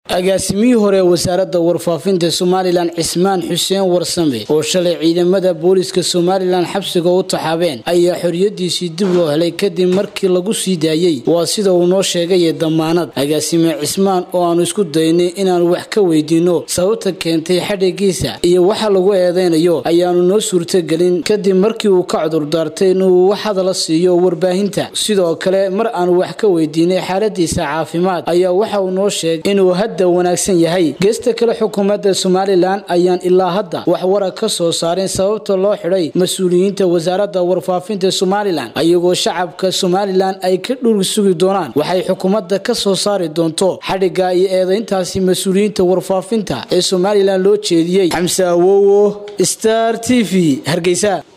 agaasimihii hore wasaaradda warfaafinta somalilan cismaan xuseen warsame oo shalay ciidamada booliska somalilan xabsiga u taxaabeen ayaa xoriyadiisii dib loo helay kadib markii lagu sii daayey waa sida uu noo sheegay damaanad agaasime cismaan oo aanu isku daynay inaanu wax ka weydiino sababta keentay xadhigiisa iyo waxa lagu eedeynayo ayaanu noo suurtagelin kadib markii uu ka cudurdaartay inuu wax hadala siiyo warbaahinta sidoo kale mar aanu wax ka weydiinay xaaladiisa caafimaad ayaa waxa uu noo sheegay inuu hadda wanaagsan yahay geesta kale xukuumadda somalilan ayaan ilaa hadda wax warag ka soo saarin sababta loo xidhay mas-uuliyiinta wasaaradda warfaafinta somalilan ayagoo shacabka somalilan ay ka dhuri sugi doonaan waxay xukuumadda ka soo saari doonto xadhigga iyo eedayntaasi mas-uuliyiinta warfaafinta ee somalilan loo jeediyey xamse awowo star t v hargeysa